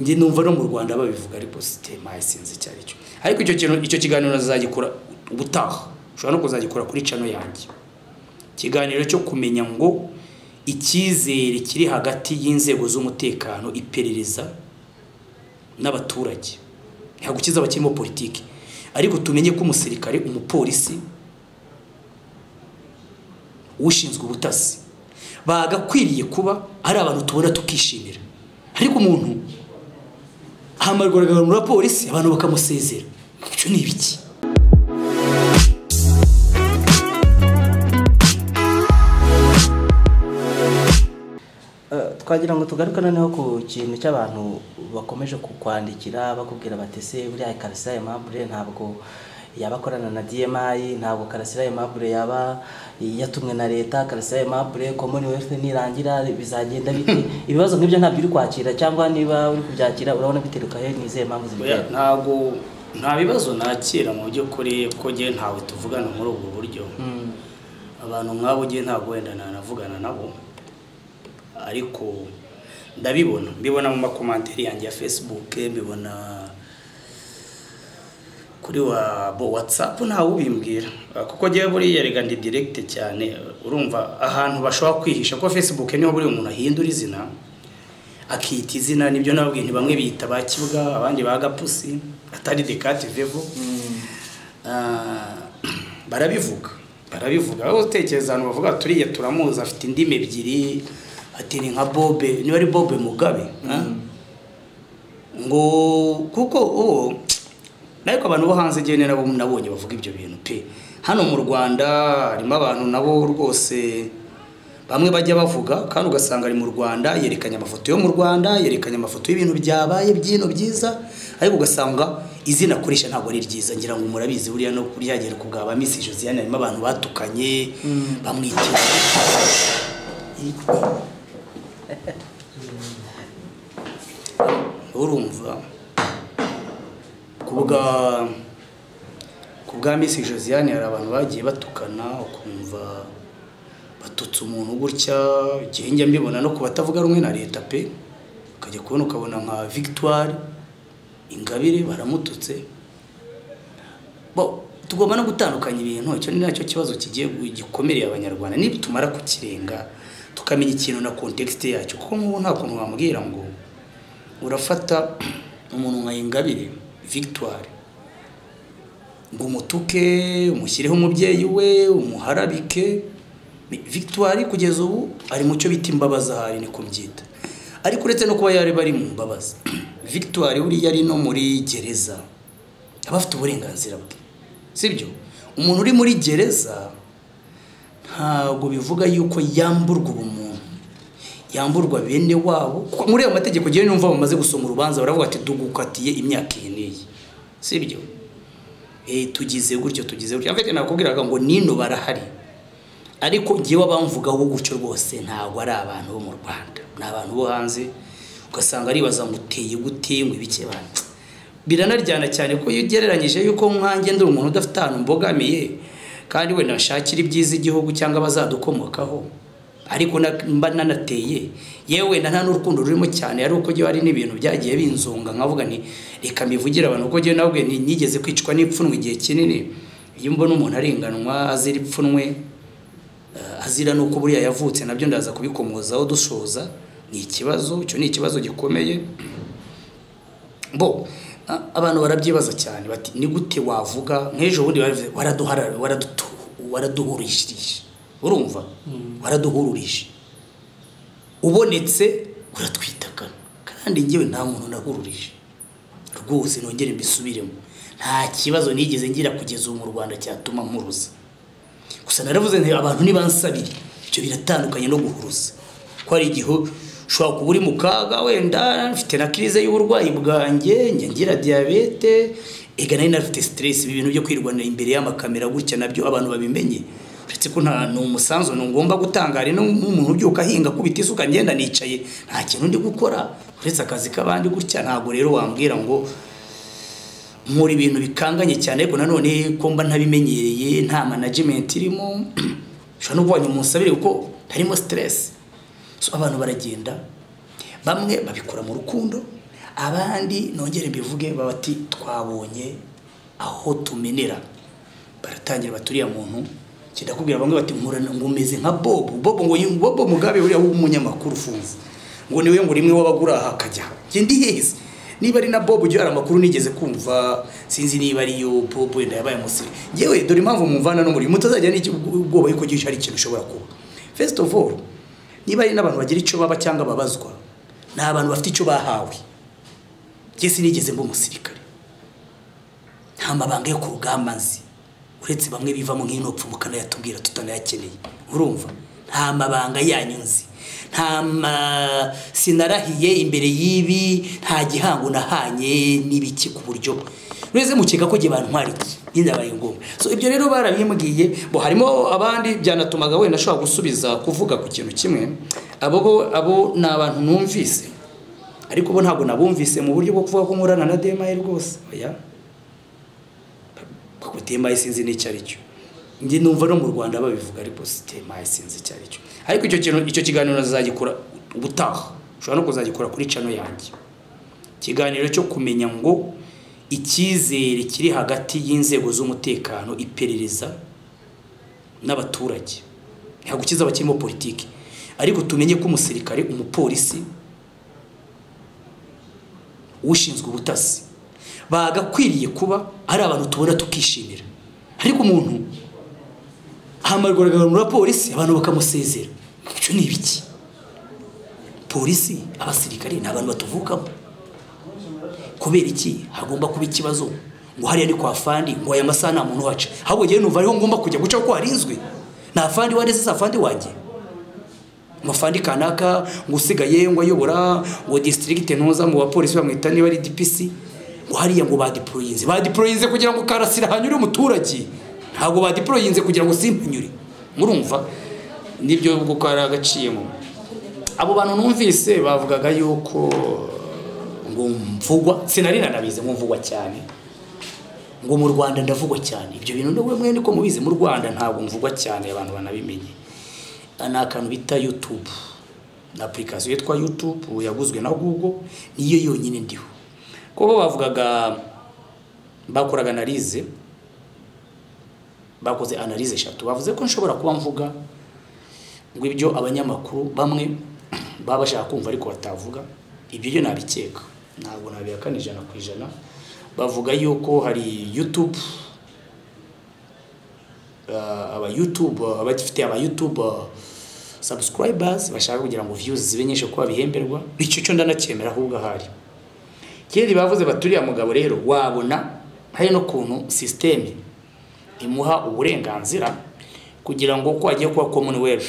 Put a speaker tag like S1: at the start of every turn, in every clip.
S1: njye numva no mu rwanda babivuga ariko sitema yasinze icyo ari cyo ariko icyo kintu icyo kiganiro nazagikora ubutaha ushobora no kuzagikora kuri cano yanjye ikiganiro cyo kumenya ngo icyizere kiri hagati y'inzego z'umutekano iperereza n'abaturage ntabwo ukiza abakirimo politiki ariko tumenye ko umusirikare umupolisi ushinzwe ubutasi bagakwiriye kuba ari abantu tubona tukishimira ariko umuntu ahamarwa agahanura polisi abantu bakamusezera icyo ni ibiki
S2: twagira ngo tugaruke noneho ku kintu cy'abantu bakomeje kukwandikira bakubwira bati se buriya karasira ya mabure ntabwo yaba akorana na DMI ntabwo karasira ya mabure yaba yatumwe na leta karasira ya mabure commonwealth nirangira bizagenda bite ibibazo nk'ibyo ntabyo uri kwakira cyangwa niba uri kubyakira urabona biteruka he nizeye impamvu zibitera
S1: ntabwo nta bibazo nakira mu by'ukuri ko njye ntawe tuvugana muri ubwo buryo abantu nk'abo njye ntabwo wenda nanavugana nabo ariko ndabibona mbibona mu makomanteri yanjye ya facebook mbibona kuri wa bo watsapu ntawe ubimbwira kuko njyewe buriya rega ndi diregite cyane urumva ahantu bashobora kwihisha ko facebook niho buri umuntu ahindura izina akita izina nibyo nababwiye nti bamwe biyita ba kibwa abandi ba gapusi atari dekati vevo barabivuga barabivuga aho utekereza ahantu bavuga turiya turamuzi afite indimi ebyiri ati ni nka bobe niba ari bobe mugabe ngo kuko uwo ariko abantu bo hanze igihe nabo nabonye bavuga ibyo bintu pe hano mu rwanda harimo abantu nabo rwose bamwe bajya bavuga kandi ugasanga ari mu rwanda yerekanye amafoto yo mu rwanda yerekanye amafoto y'ibintu byabaye by'ino byiza ariko ugasanga izina akoresha ntabwo ari ryiza ngira ngo murabizi buriya no kuri yagera ku bwa ba misi josiane harimo abantu batukanye bamwitira urumva ku bwa ku bwa misi josiane hari abantu bagiye batukana ukumva batutse umuntu gutya igihe njya mbibona no ku batavuga rumwe na leta pe ukajya kubona ukabona nka victoire ingabire baramututse tugomba no gutandukanya ibintu icyo ni nacyo kibazo kigiye gikomereye abanyarwanda nitumara kukirenga tukamenya ikintu na kontekisite yacyo kuko nk'ubu nta kuntu wamubwira ngo urafata umuntu nka ingabire victoire ngo umutuke umushyireho umubyeyi we umuharabike victoire kugeza ubu ari mu cyo bita imbabazi ahari niko mbyita ariko uretse no kuba yari bari mu mbabazi victoire buriya ari no muri gereza aba afite uburenganzira bwe sibyo umuntu uri muri gereza ntabwo bivuga yuko yamburwa ubumuntu yamburwa bene wabo kuko muri ayo mategeko njyewe numva bamaze gusoma urubanza baravuga ati dugukatiye imyaka iyi n'iyi sibyo tugize gutyo tugize gutyo afite nakubwiraga ngo nino barahari ariko njyewe abamvugaho gutyo rwose ntabwo ari abantu bo mu rwanda ni abantu bo hanze ugasanga aribaza ngo uteye gute ngo ibike banza biranaryana cyane ko iyo ugereranyije yuko nkange ndi umuntu udafite ahantu mbogamiye kandi wenda nashakira ibyiza igihugu cyangwa abazadukomokaho ariko mba nanateye yewe wenda nta n'urukundo rurimo cyane ari uko hari n'ibintu byagiye binzunga nkavuga nti reka mbivugire abantu uko ngewe nabwe nigeze kwicwa n'ipfunwe igihe kinini iyo mbona umuntu arenganwa azira ipfunwe azira n'uko buriya yavutse nabyo ndaza kubikomozaho dushoza ni ikibazo icyo ni ikibazo gikomeye bo abantu barabyibaza cyane bati ni gute wavuga nk'ejo bundi waraduhurishirije urumva waraduhururije ubonetse uratwitakana kandi ngewe nta muntu nahururije rwose nongere mbisubiremo nta kibazo nigeze ngira kugeza ubu mu rwanda cyatuma mpuruza gusa naravuze nti abantu nibansabire ibyo biratandukanye no guhuruza ko hari igihe ushobora kuba uri mu kaga wenda mfite na kirize y'uburwayi bwanjye ngira diyabete ega nari nafite siteresi ibi bintu byo kwirwanira imbere y'amakamera gutya nabyo abantu babimenye uretse ko nta ni umusanzu ni ngombwa gutangara n'umuntu ubyuka ahinga kubita isuka ngenda nicaye nta kintu ndi gukora uretse akazi k'abandi gutya ntabwo rero wambwira ngo nkora ibintu bikanganye cyane ariko nanone ko mba ntabimenyereye nta manajimenti irimo ushobora no kubanya umusabire kuko harimo siteresi abantu baragenda bamwe babikora mu rukundo abandi nongere mbivuge baba bati twabonye aho tumenera baratangira baturiya muntu kidakubwira bamwe bati nkurana ngo umeze nka bobo bobo ngo yu- bobo mugabe uriya w'umunyamakuru ufunze ngo niwe ngo rimwe wabagura aha akajya njye ndi hezi niba ari na bobo ujya hari amakuru nigeze kumva sinzi niba ariyo bobo wenda yabaye umusire yewe dore impamvu mumvana n'umuriro mutazajya n'ubwoba yuko gihisha ari ikintu ushobora kuba first of all niba ari n'abantu bagira icyo baba cyangwa babazwa ni abantu bafite icyo bahawe njye sinigeze mba umusirikare nta mabanga yo ku rugamba nzi uretse bamwe bivamo nk'inopfu mukanayatubwira tutanayakeneye urumva nta mabanga yanyu nzi nta ma sinarahiye imbere y'ibi nta gihango nahanye n'ibiki ku buryo rwese mukeka ko bantwara iki binabaye ngombwa so ibyo rero barabimbwiye bo harimo abandi byanatumaga wenda ashobora gusubiza kuvuga ku kintu kimwe abo bo abo ni abantu numvise ariko bo ntabwo nabumvise mu buryo bwo kuvuga ko nkorana na demaye rwose oya kuko demaye sinzi n'icyo ari cyo njye numva no mu rwanda babivuga ariko demaye sinzi icyo ari cyo ariko icyo kintu icyo kiganiro nazagikora ubutaha ushobora no kuzagikora kuri cano yanjye ikiganiro cyo kumenya ngo icyizere kiri hagati y'inzego z'umutekano iperereza n'abaturage ntabwo ukiza abakirimo politiki ariko tumenye ko umusirikare umupolisi ushinzwe ubutasi bagakwiriye kuba ari abantu tubona tukishimira ariko umuntu ahamagarwaga na polisi abantu bakamusezera ibyo ni ibiki polisi abasirikare ni abantu batuvukamo kubera iki hagomba kuba ikibazo ngo hariya ni kwa fandi ngo aya masaha nta muntu uhaca ahubwo njyewe numva ariho ngomba kujya guca kuko harinzwe nta fandi wareze sa fandi wanjye ngo fandi kanaka ngo usigaye ngo ayobora ngo disitirigite ntuza mu bapolisi bamwita niba ari dipisi ngo hariya ngo badiporoyinze badiporoyinze kugira ngo karasira hanyure umuturage ntabwo badiporoyinze kugira ngo simpanyure murumva nibyo kuko hari agaciyemo abo bantu numvise bavugaga yuko ngo mvugwa sinari nanabizi ngo mvugwa cyane ngo mu rwanda ndavugwa cyane ibyo bintu nawe mwene ko mubizi mu rwanda ntabwo mvugwa cyane abantu banabimenye ni akantu bita yutube ni apurikasiyo yitwa yutube yaguzwe na google niyo yonyine ndiho kuko bavugaga bakoraga analize bakoze analize eshatu bavuze ko nshobora kuba mvuga ngo ibyo abanyamakuru bamwe baba bashaka kumva ariko batavuga ibyo byo nabikeka ntabwo nabihakana ijana ku ijana bavuga yuko hari yutube aba YouTube abafite aba YouTube subscribers bashaka kugira ngo views zibe nyinshi kuko babihemberwa bityo cyo ndanacyemera ahubwo ahari kindi bavuze baturiya mugabo rero wabona hari no kuntu system imuha uburenganzira kugira ngo uko agiye kuba commonwealth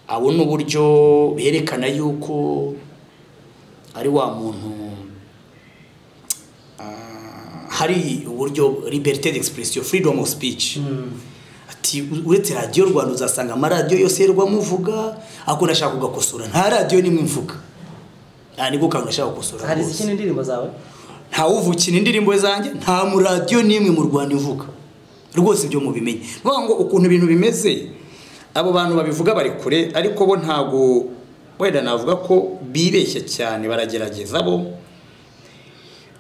S1: abone uburyo berekana yuko ari wa muntu ah, hari uburyo liberté d'expression freedom of speech ati uretse radiyo rwanda uzasanga amaradiyo yose y'u muvuga ako nashaka kugakosora nta radiyo nimwe mvuga nta nibwo kantu nashaka gukosora
S2: hari
S1: rwose.
S2: izikina indirimbo zawe
S1: nta uvukina indirimbo zanjye nta mu radiyo n'imwe mu rwanda ivuga rwose ibyo mubimenye ni ukuvuga ngo ukuntu ibintu bimeze abo bantu babivuga bari kure ariko bo ntabwo wenda navuga ko bibeshya cyane baragerageza bo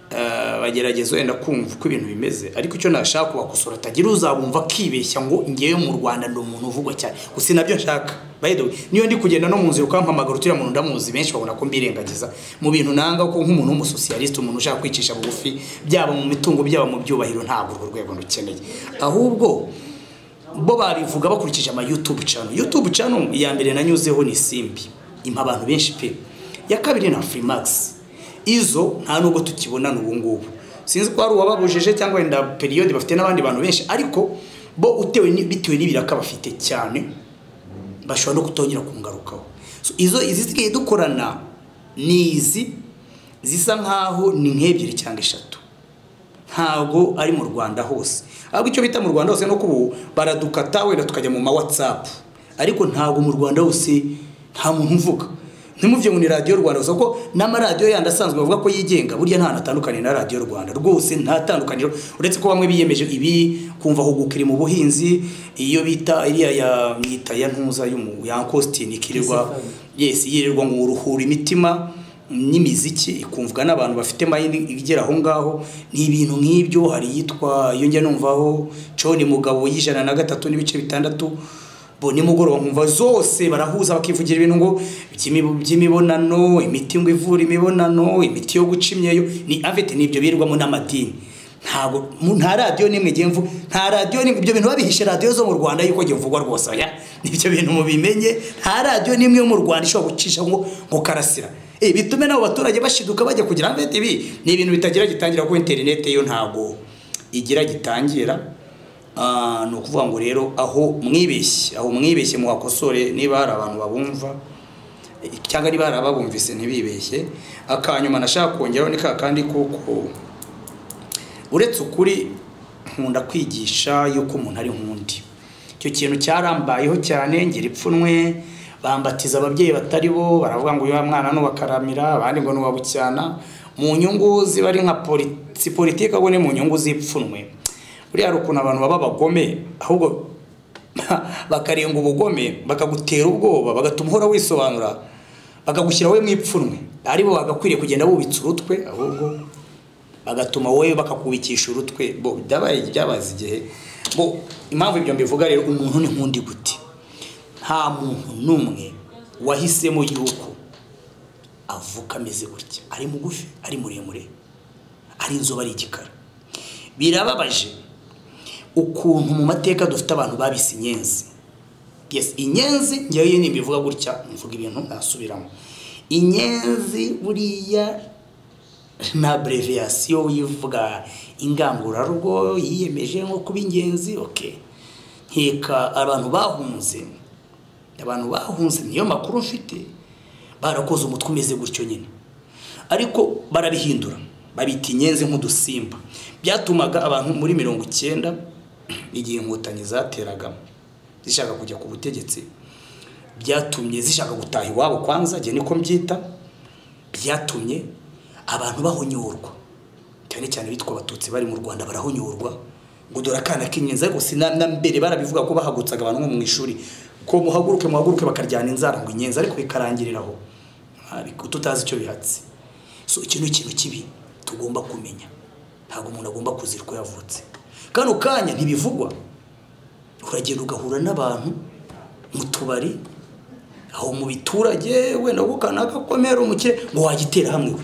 S1: Eh, bagerageza wenda kumva uko ibintu bimeze ariko icyo nashaka kubakosora atagira uzabumva akibeshya ngo ngewe mu rwanda ndi umuntu uvugwa cyane gusa nabyo nshaka By the way, niyo ndi kugenda no mu nzira ukampamagara uturiya muntu ndamuzi benshi babona ko mbirengagiza mu bintu nanga ko nk'umuntu w'umusosiyalisite umuntu ushaka kwicisha bugufi byaba mu mitungo byaba mu byubahiro ntabwo urwo rwego rukeneye ahubwo bo babivuga bakurikije ama YouTube channel YouTube channel iya mbere nanyuzeho ni Simbi impa abantu benshi pe ya kabiri na Freemax izo nta nubwo tukibonana ubu ngubu sinzi ko hari uwababujije cyangwa wenda periode bafite n'abandi bantu benshi ariko bo utewe ni- bitewe n'ibiraka bafite cyane bashobora no kutongera kungarukaho So, izo izisigaye dukorana ni izi zisa nkaho ni nk'ebyiri cyangwa eshatu ntabwo ari mu rwanda hose ahubwo icyo bita mu rwanda hose no kubu baradukata wenda tukajya mu ma watsapu ariko ntabwo mu rwanda hose nta muntu uvuga ntimuvye ngo ni radiyo rwanda gusa kuko n'amaradiyo yandi asanzwe bavuga ko yigenga burya nta hantu atandukaniye na radiyo rwanda rwose nta tandukaniro uretse ko bamwe biyemeje ibi kumva huguka iri mu buhinzi iyo bita iriya ya myita ya ntuza y'umu ya Ankositini ikirirwa
S2: Yes,
S1: yes yirirwa ngo uruhura imitima n'imiziki ikumvwa n'abantu bafite mayindi igera aho ngaho ni ibintu nk'ibyo hari iyitwa iyo njya numvaho coni mugabo y'ijana na gatatu n'ibice bitandatu bo nimugoroba nkumva zose barahuza bakivugira ibintu ngo by'imibu- by'imibonano imiti ngo ivura imibonano imiti yo guca imyeyo ni avete n'ibyo birirwamo n'amadini ntabwo mu- nta radiyo n'imwe igiye mvu nta radiyo n'imwe ibyo bintu babihishe radiyo zo mu rwanda yuko givugwa rwose oya nibyo bintu mubimenye nta radiyo n'imwe yo mu rwanda ishobora gucisha ngo ngo karasira Eh, bitume n'abo baturage bashiduka bajya kugira ngo ibi ni ibintu bitagira gitangira kuko interineti yo ntabwo igira gitangira Ah, ni ukuvuga ngo rero aho mwibeshye aho mwibeshye muhakosore niba hari abantu babumva eh, cyangwa niba hari ababumvise ntibibeshye akanyuma nashaka kongeraho ni ka kandi kuko uretse ukuri nkunda kwigisha yuko umuntu ari nk'undi icyo kintu cyarambayeho cyane ngira ipfunwe bambatiza ababyeyi batari bo baravuga ngo uyu mwana n'ubakaramira abandi ngo n'uwabucyana mu nyungu ziba ari nka poli- si politiki ahubwo ni mu nyungu z'ipfunwe buriya hari ukuntu abantu baba abagome ahubwo bakarenga ubugome bakagutera ubwoba bagatuma uhora wisobanura bakagushyira we mu ipfunwe ari bo bagakwiriye kugenda bubitse urutwe ahubwo bagatuma wowe bakakubikisha urutwe bo byabaye byabaze igihe bo impamvu ibyo mbivuga rero umuntu ni nk'undi gute nta muntu n'umwe wahisemo yuko avuka ameze gutya ari mugufi ari muremure ari inzobe ari igikara birababaje ukuntu mu mateka dufite abantu babise inyenzi yes inyenzi ngewe iyo nimbivuga gutya mvuga ibintu nasubiramo inyenzi buriya ni abreviyasiyo yivuga ingangurarugo yiyemeje nko kuba ingenzi oke nkeka abantu bahunze abantu bahunze niyo makuru mfite barakoze umutwe umeze gutyo nyine ariko barabihindura babita inyenzi nk'udusimba byatumaga abantu muri mirongo icyenda igihe inkotanyi zateraga zishaka kujya ku butegetsi byatumye zishaka gutaha iwabo kwanza igihe niko mbyita byatumye abantu bahonyorwa cyane cyane bitwa abatutsi bari mu rwanda barahonyorwa ngo dore akana k'inyenzi ariko si na na mbere barabivuga ko bahagurutsaga abantu nko mu ishuri ko muhaguruke muhaguruke bakaryana inzara ngo inyenzi ariko bikarangirira aho ariko tutazi icyo bihatse so iki ni ikintu kibi tugomba kumenya ntabwo umuntu agomba kuzira uko yavutse kano kanya ntibivugwa uragenda ugahura n'abantu mu tubari aho mu biturage wenda ko kanaka komera umukire ngo wagitera hamwe we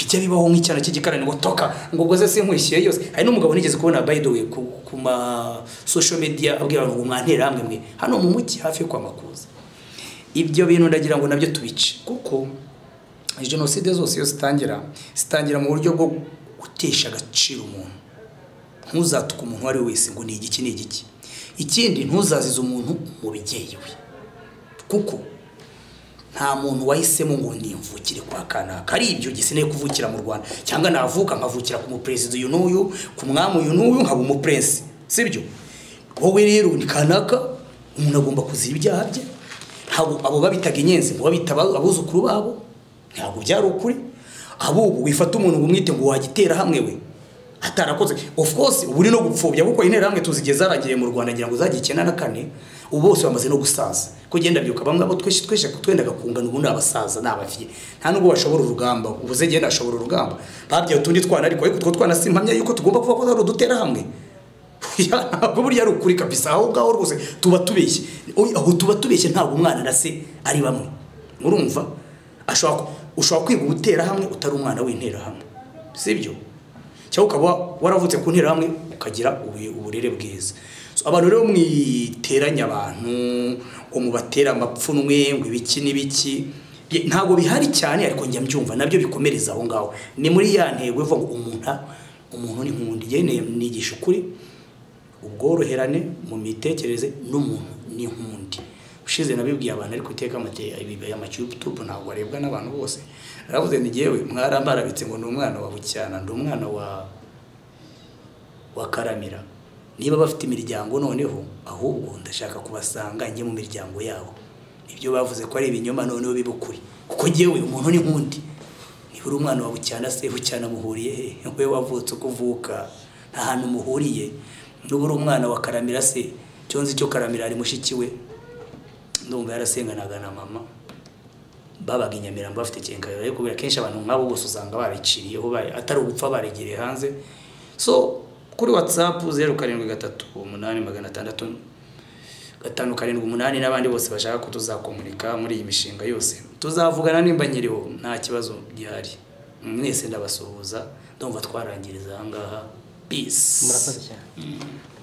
S1: bijya bibaho nk'icyana cy'igikarani ngo toka ngo ubwo se sinkwishyuye yose hari n'umugabo nigeze kubona by the way ku, ku ma social media abwira abantu ngo mwantera hamwe mwe hano mu mujyi hafi yo kwa makuza ibyo bintu ndagira ngo nabyo tubice kuko jenoside zose iyo zitangira zitangira mu buryo bwo gutesha agaciro umuntu ntuzatuke umuntu uwo ari we wese ngo ni igiki ni igiki ikindi ntuzazize umuntu mu bigeye we kuko nta muntu wahisemo ngo nimvukire kwa kanaka ari ibyo gikeneye kuvukira mu rwanda cyangwa navuka nkavukira ku muperezida uyu n'uyu ku mwami uyu n'uyu nkaba umupurensi si byo wowe rero ni kanaka umuntu agomba kuzira ibyaha bye ntabwo abo babitaga inyenzi ngo babita aba- abuzukuru babo ntabwo byari ukuri ahubwo wifata umuntu ngo umwite ngo wagitera hamwe we atarakoze of course ubu ni no gupfobya kuko intera hamwe tuzigiye zaragiye mu rwanda ngira ngo zagiye icyenda na kane ubu bose bamaze no gusaza ko genda byuka bamwe abo twese twese twendaga kungana ubu ni abasaza ni abavye nta nubwo bashobora urugamba ubuze genda ashobora urugamba babyaye utundi twana ariko ariko utwo twana simpamya yuko tugomba kuba ko ari udutera hamwe Ya, ntabwo burya ari ukuri kabisa aho ngaho rwose tuba tubeshye Oya, aho tuba tubeshye ntabwo umwana na se ari bamwe urumva ashobora ku- ushobora kwiga ubutera hamwe utari umwana w'interahamwe si byo cyangwa ukaba waravutse ku nterahamwe ukagira ubu- uburere bwiza So, abantu rero mwiteranya abantu ngo mubatera amapfunwe ngo ibiki n'ibiki Bye- ntabwo bihari cyane ariko njya mbyumva nabyo bikomereza aho ngaho ni muri ya ntego ivuga ngo umuntu umuntu ni nk'undi ngewe nigisha ukuri ubworoherane mu mitekerereze n'umuntu ni nk'undi ushize nabibwiye abantu ariko iteka amatiyutubu ntabwo arebwa n'abantu bose naravuze ni ngewe mwarambarabitse ngo ni umwana wa bucyana ndi umwana wa wa karamira niba bafite imiryango noneho ahubwo ndashaka kubasanga njye mu miryango yabo ibyo bavuze ko ari ibinyoma noneho biba ukuri kuko ngewe umuntu ni nk'undi niba uri umwana wa bucyana se bucyana muhuriye he we wavutse uko uvuka nta hantu muhuriye niba uri umwana wa karamira se cyonzi cyo karamira ari mushiki we ndumva yarasenganaga na mama babaga i Nyamirambo bafite cyenkayora ariko kubera kenshi abantu nk'abo bose usanga bariciriyeho bari- atari ugupfa baregereye hanze so kuri whatsapp zeru karindwi gatatu umunani magana atandatu gatanu karindwi umunani n'abandi bose bashaka ko tuzakomunika muri iyi mishinga yose tuzavugana nimba nyiriho nta kibazo gihari mwese ndabasuhuza ndumva twarangiriza aha ngaha peace
S2: murakoze cyane